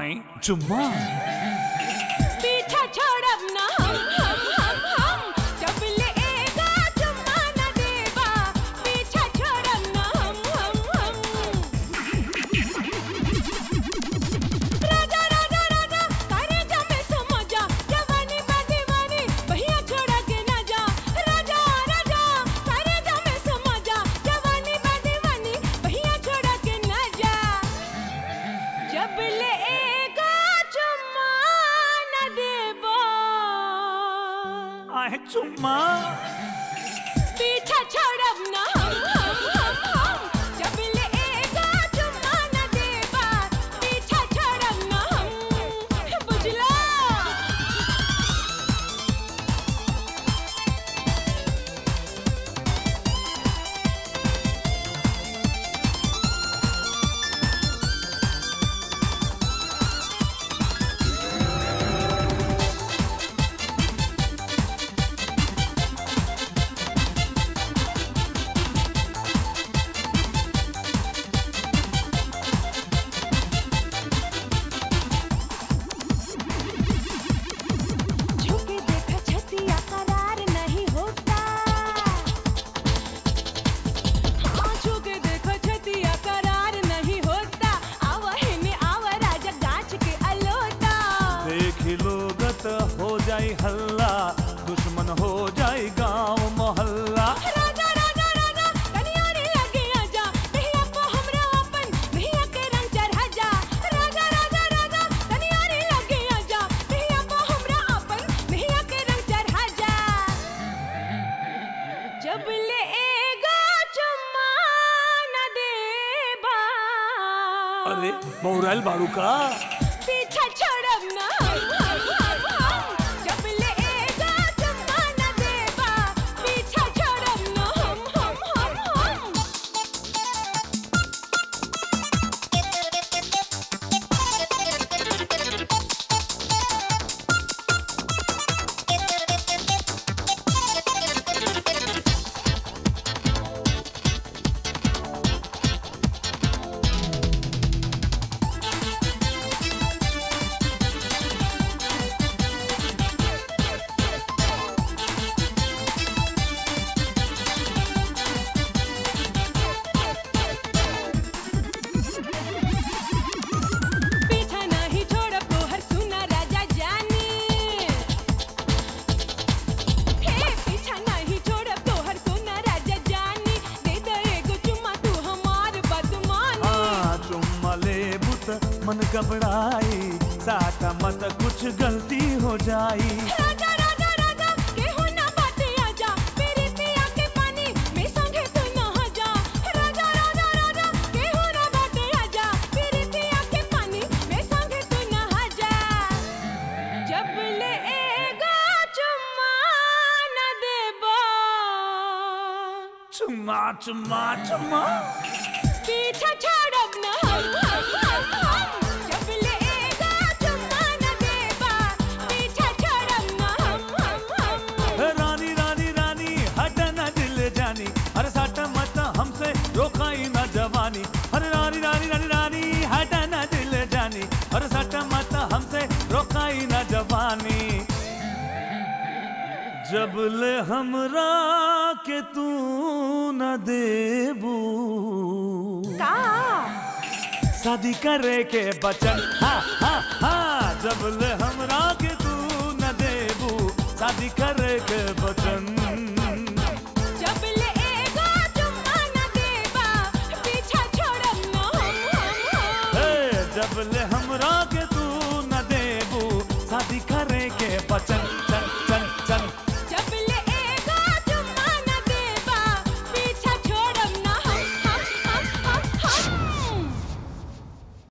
आई चुम्मा पीछा छोड़ब ना हम हम हम हम जब लेगा चुम्मा न देबा पीछा छोड़ब ना हम हम हम राजा राजा राजा करे जा में समा जा जवानी बा दीवानी भैया छोड़ा के ना जा राजा राजा करे जा में समा जा जवानी बा दीवानी भैया छोड़ा के ना जा जब लेगा चुम्मा न देबा आए चुम्मा पीछा छोड़ब ना हम हम हम हम जब लेगा चुम्मा न देबा पीछा छोड़ब ना हम बुझला झुके देखा छतिया करार नहीं होता हाँ झुके देखो छतिया करार नहीं होता आवा हिने आवा राजा गाछ के अलोता देखी लोगत हो जाई हल्ला दुश्मन हो जाई गांव मोहल्ला राजा राजा राजा कनियारी लगे आजा भैया को हमरा अपन भैया के रंग चढ़ा जा राजा राजा राजा कनियारी लगे आजा भैया को हमरा अपन भैया के रंग चढ़ा जा जब लेगा चुम्मा न देबा अरे बौराइल बाड़ू का पीछा छोड़ब ना हम हम हम हम जब लेगा चुम्मा न देबा पीछा छोड़ब ना हम हम हम हम पीछा नहीं छोड़ब तोहर सुना राजा जानी हे पीछा नहीं छोड़ब तोहर सुना राजा जानी दे दे एगो चुम्मा तू हमार बदमानी हाँ चुम्मा ले बुत मन घबराई साटा मत कुछ गलती हो जाई राजा राजा राजा केहू ना बाते आजा मेरे पिया के पानी में संगे तू नहा जा राजा राजा राजा केहू ना बाते आजा मेरे पिया के पानी में संगे तू नहा जा जब लेगा चुम्मा न देबा चुम्मा चुम्मा चुम्मा पीछा छोड़ब ना हम हम हम हम जब लेगा चुम्मा न देबा पीछा छोड़ब ना हम हम हम रानी रानी रानी हट न दिल जानी अरे साटा मत हमसे रोकाई न जवानी अरे रानी रानी रानी रानी हट न दिल जानी अरे साटा मत हमसे रोकाई न जवानी जब ले हमरा के तू न देबू का शादी करे के बचन हाँ हाँ हाँ जब ले हमरा के तू न देबू शादी करे के बचन जब लेगा चुम्मा न देबा पीछा छोड़ब ना हम हम हम हे, जब ले हमरा के तू न देबू शादी करे के बचन